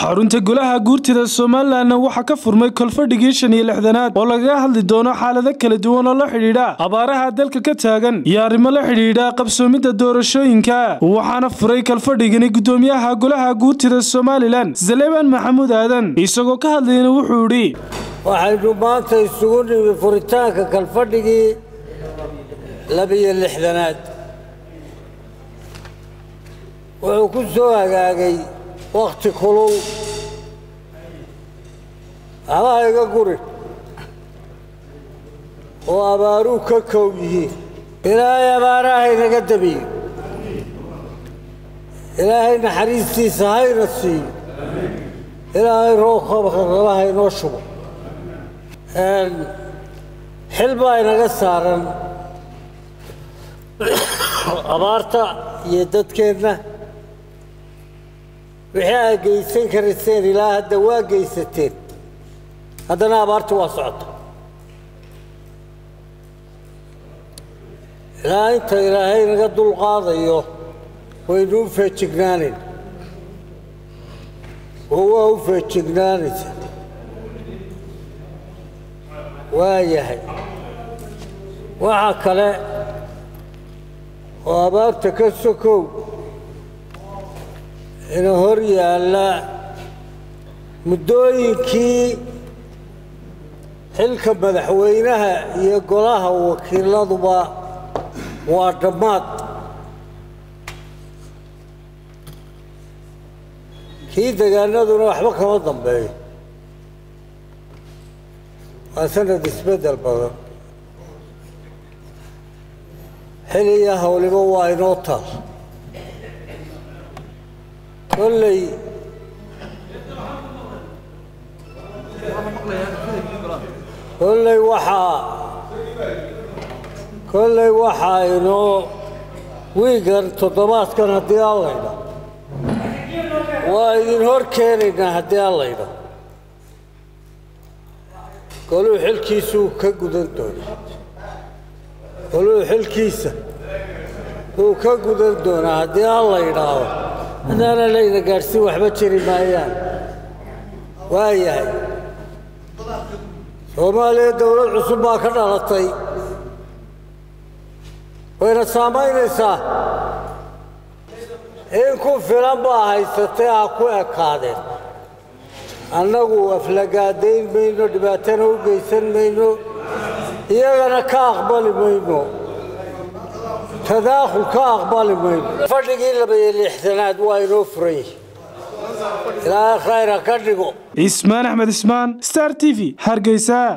xarunta golaha guurtida somalilanna waxaa ka furmay kolfadhigii shan iyo lixdanaad oo lagaga hadli doono xaalado kala duwan oo la xidhiidha abaaraha dalka ka taagan iyo arrimo la xidhiidha qabsoomidda doorashooyinka waxaana furay kalfadhigani gudoomiyaha golaha guurtida somalilan saleebaan maxamuud aadan isagoo ka hadlayna wuxuu idhi waxaynu maanta isugu nimi furitaanka kalfadhigii labiyo lixdanaad wuxuu ku soo hagaagay wakhti kulul waxbaha iga guri oo abaaruu ka kow yihiin ilaahay abaaraha inaga dabiyo ilaahay naxariistiisa hayna siiyo ilaahay roobkabarabaha inoo shubo xil baa inaga saaran abaarta iyo dadkeenna wixii aad geysan karayseen ilaa hadda waa geysateen haddana abaarta waa socota ilaa inta ilaahay naga dulqaadayo waynu u feejignaanayn oo waa u feejignaanaysa waa yahay waxaa kale oo abaarta ka sokow ina hor yaalla muddooyinkii xilka madaxweynaha iyo golaha wakiiladuba waa dhammaad kii degaanaduna waxba kama dambeeyo waa sanad isbeddel badan xiliya hawliba waa inoo taal kolley kolley waxaa kolley waxaa inoo wiigan toddobaadkan haddii aan laydha waa idin hor keenaynaa haddii aan laydha goluu xilkiisuu ka gudan doonaa goluu xilkiisa wuu ka gudan doonaa haddii aan la yidhaahdo haddaana layna gaadhsiin waxba jiri maayaan waa yahay soomaaliya dowlad cusub baa ka dhalatay wayna saamaynaysaa in ku filan baa haysatay ha ku ekaadeen annagu aflagaadayn mayno dhibaatana u geysan mayno iyagana ka aqbali mayno tadaakhul ka aqbali mayno fadhigii labayo lixdanaad waa inoo furan yihi ilaahay khayra ka dhigo ismaan axmed ismaan star t v hargeysa